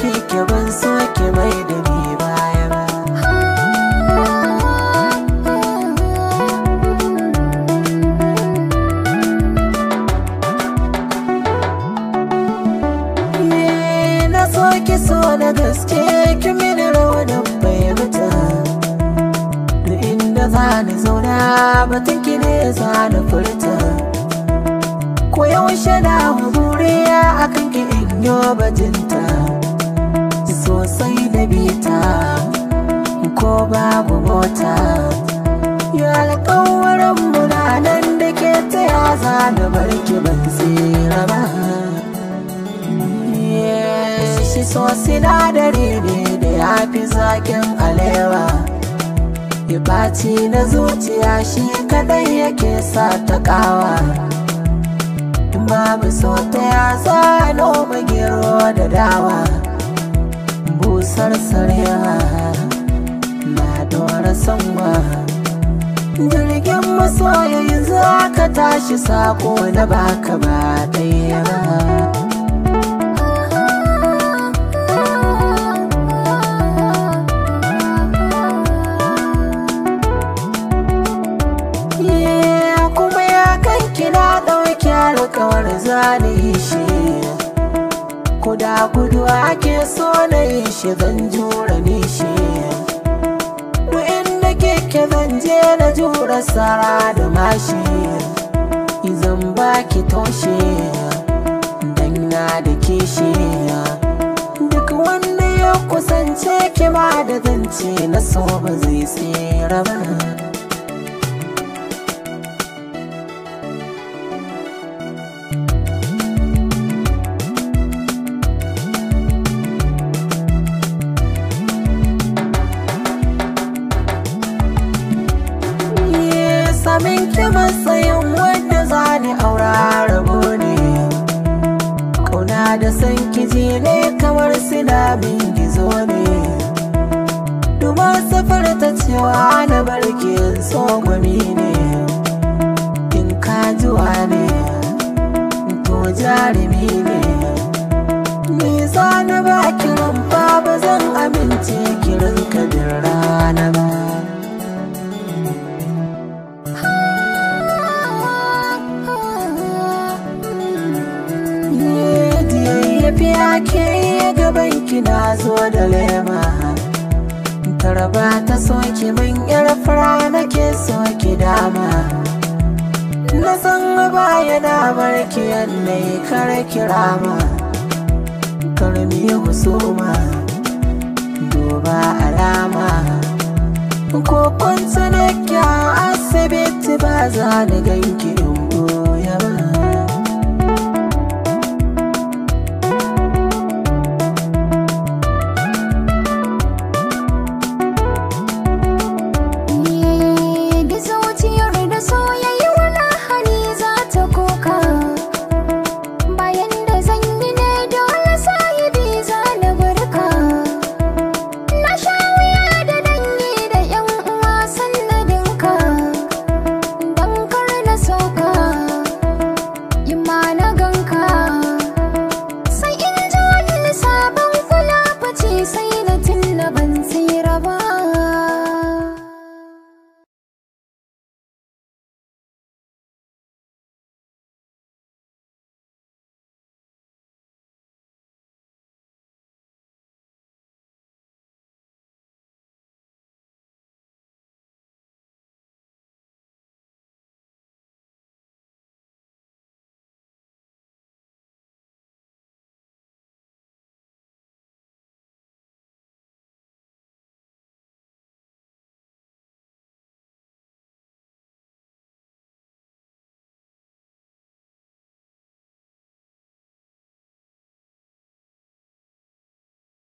kike ban so ki mai da ni baya ba Ye, na so ki so da gaske ki mini rawanin bai mutu da inda za ni zauna batun ki ne za ni furta ko yaushe na buriya akan ki in yo bajinta sosai da bita ko babu mota ya alƙawarin muna nan da ke ta ya za na barki ban tsira ba shi so sinadari ne da ya fi zakin alewa ya ɓaci na zuciya shi kadai yake sa ta ƙawa babu so ta ya zano magero da dawa busar sarewa na dora sanwa jirgin masoyayin za ka tashi sako na baka ba ɗaya ba kuma ya kanki na ɗauki alkawar zane shi Kuda gudu ake so na yi shi zan jura nishi inda keke zan je na jura sara da mashi Izan baki toshe dan na da kishi Duk wanda ya kusance kima da zance na so ba zai tsira ba samin ki matsayin wanda za ni aura rabo ne Kauna da san kiji ne kamar sinabin gizo ne Duma safar ta cewa na barki so gwami ne In ka juwa ne to jarumi ne Ni za na ba kiran ba zan amince kiran kabin rana ba tafiya ke gaban ki na zo da lema tarba ta soki min yar fara nake soki dama na san baya na barki yanayi kare kirama karmi husuma duba alama ko kwanta na asibiti ba za ni ganki in goya ba